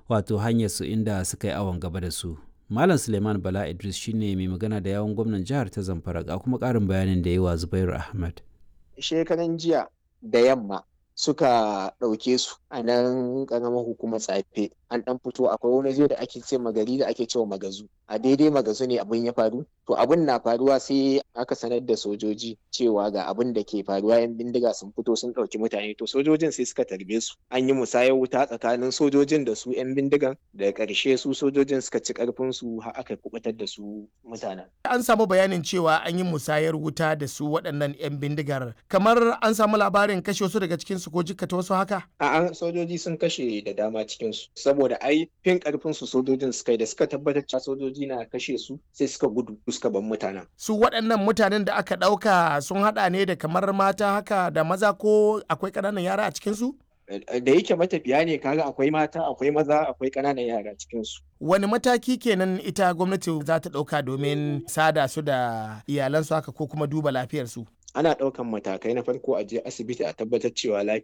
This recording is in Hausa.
wato hanyar su inda suka yi awon gaba da su malam suleiman bala idris shine mai magana da yawon gwamnan jihar ta zamfara ga kuma ƙarin bayanin da yi wa zubairu ahmad shekaran jiya da yamma suka ɗauke su a nan ƙaramar hukumar tsafe an ɗan fito akwai wani zai da ake ce magari da ake cewa magazu a daidai magazu ne abin ya faru to abin na faruwa sai aka sanar da sojoji cewa ga abin da ke faruwa yan bindiga sun fito sun ɗauki mutane to sojojin sai suka tarbe su an yi musayar wuta tsakanin sojojin da su yan bindigan da ƙarshe su sojojin suka ci ƙarfin su har aka kubutar da su mutanen an samu bayanin cewa an yi musayar wuta da su waɗannan yan bindigar kamar an samu labarin kashe wasu daga cikin su ko jikkata wasu haka a'a sojoji sun kashe da dama cikin su saboda ai fin karfin su sojojin suka yi da suka tabbatar cewa sojoji na kashe su sai suka gudu suka bar mutanen su waɗannan mutanen da aka ɗauka sun haɗa ne da kamar mata haka da maza ko akwai ƙananan yara a cikin su da yake matafiya ne kaga akwai mata akwai maza akwai ƙananan yara cikin su wani mataki kenan ita gwamnati za ta ɗauka domin sada su da iyalansu haka ko kuma duba lafiyarsu ana ɗaukan matakai na farko a je asibiti a tabbatar cewa